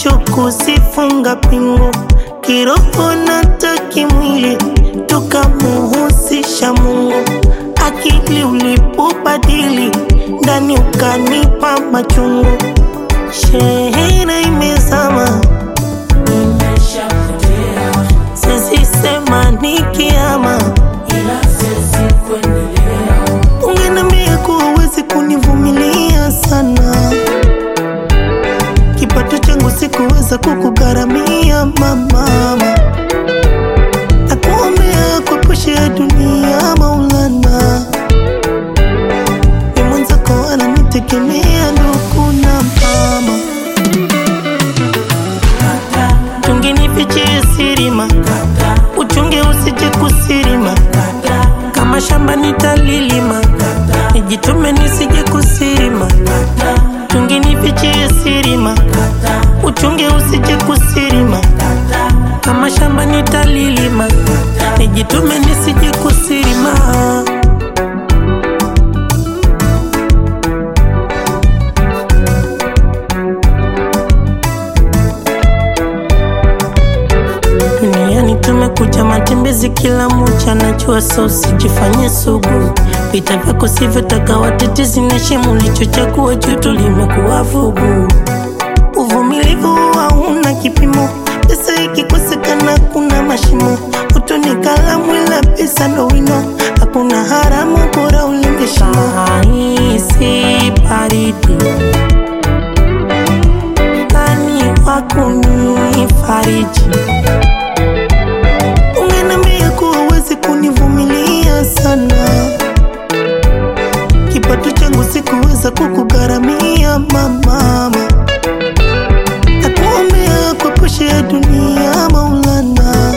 macho kusifunga pingu, kiroho na takimwili tukamuhusisha Mungu. Akili ulipobadili ndani ukanipa machungu, shehena imezama, Nimeshapotea siwezi sema ni kiama. ila siwezi kuendelea. Ungeniambia kuwa huwezi kunivumilia sana, kipato changu sikuweza kukugharamia mama. Nakuombea kuepushia dunia Maulana, ni mwenzako ananitegemea ndugu na mama. Kata, Tungenifichie sirima, kata, uchunge usije kusirima, kata, kama shamba nitalilima, kata, nijitume nisije kusirima. kata, Tungenifichie sirima, kata, uchunge usije kusirima, kata, kama shamba nitalilima, nijitume nisije kusirima. Duniani tumekuja matembezi kila moja, najua so usijifanye sugu. Vita vyako sivyotaka watetezi na shemu ulichochagua joto limekuwa vugu. Uvumilivu hauna kipimo, pesa ikikosekana kuna mashimo. Utoni kalamu ila pesa ndo wino, hakuna haramu, bora ulinde shimo. Nahisi baridi nani wa kunifariji? Ungeniambia kuwa huwezi kunivumilia sana, kipato changu sikuweza kukugharamia mama. Nakuombea kuepushia dunia Maulana,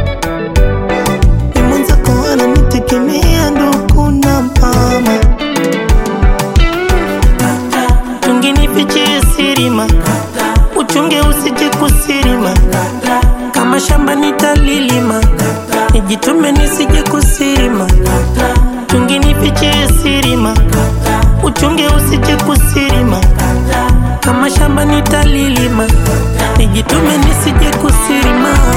ni mwenzako ananitegemea ndugu na mama. kata, Tungenifichie sirima, kata, uchunge usije kusirima, kata, kama shamba nitalilima, kata, nijitume nisije kusirima. kata, Tungenifichie sirima, kata, uchunge usije kusirima, kata, kama shamba nitalilima, nijitume nisije kusirima.